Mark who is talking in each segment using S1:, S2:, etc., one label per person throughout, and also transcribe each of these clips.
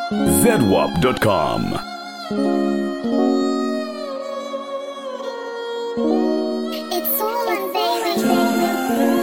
S1: zedwap.com.
S2: It's all on baby.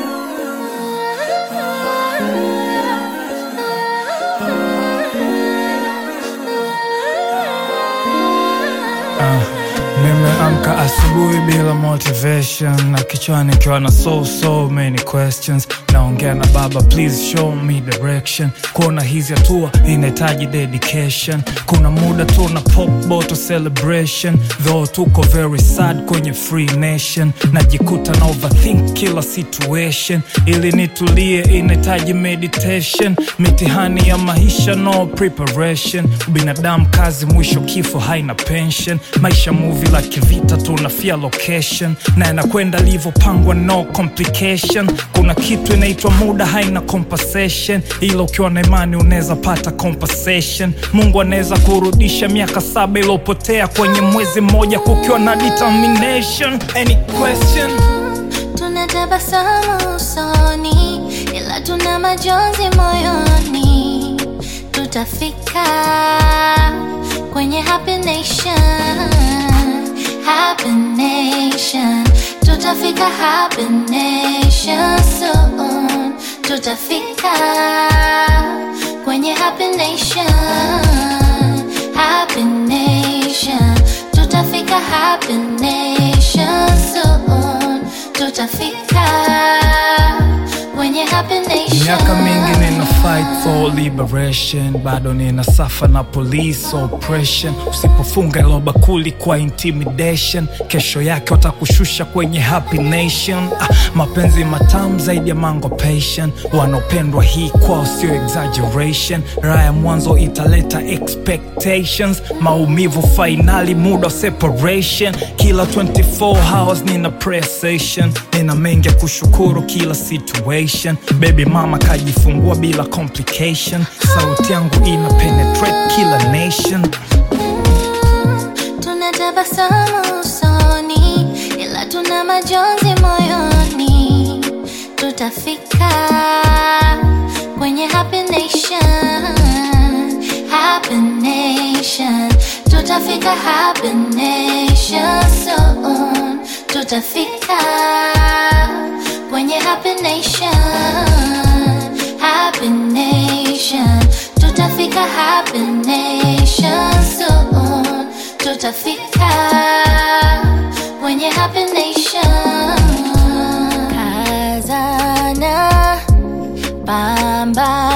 S3: Nimeamka asubuhi bila motivation na kichwani ikiwa na so so many questions. Naongea na baba, please show me direction. Kuona hizi hatua inahitaji dedication. Kuna muda tu na pop bottle celebration, though tuko very sad kwenye free nation. Najikuta na overthink kila situation, ili nitulie inahitaji meditation. Mitihani ya maisha no preparation, binadamu kazi, mwisho kifo haina pension. Maisha movie la kivita, tunafia location na yanakwenda alivyopangwa, no complication. Kuna kitu inaitwa muda, haina compensation, ila ukiwa na imani unaweza pata compensation. Mungu anaweza kurudisha miaka saba iliyopotea kwenye mwezi mmoja, kukiwa na determination. Any question?
S4: Tuna tabasamu usoni, ila tuna majonzi moyoni. Tutafika kwenye happy nation, happy nation. Tutafika happy nation soon. Tutafika kwenye happy nation, happy nation. Tutafika happy nation soon. Tutafika kwenye happy nation.
S3: Miaka mingi nina fight for liberation, bado nina safa na police oppression. Usipofunga ilo bakuli kwa intimidation, kesho yake watakushusha kwenye happy nation. Ah, mapenzi matamu zaidi ya mango passion, wanaopendwa hii kwao sio exaggeration. Raha ya mwanzo italeta expectations, maumivu fainali, muda wa separation. Kila 24 hours nina prayer session, nina mengi ya kushukuru kila situation. Baby mama kajifungua bila complication, sauti yangu ina penetrate kila nation.
S4: Tuna tabasamu usoni, ila tuna majonzi moyoni. Tutafika kwenye happy nation, happy nation. Tutafika happy nation soon. Tutafika kwenye happy nation, happy nation. Tutafika happy nation soon. Tutafika kwenye happy nation. Kazana, pambana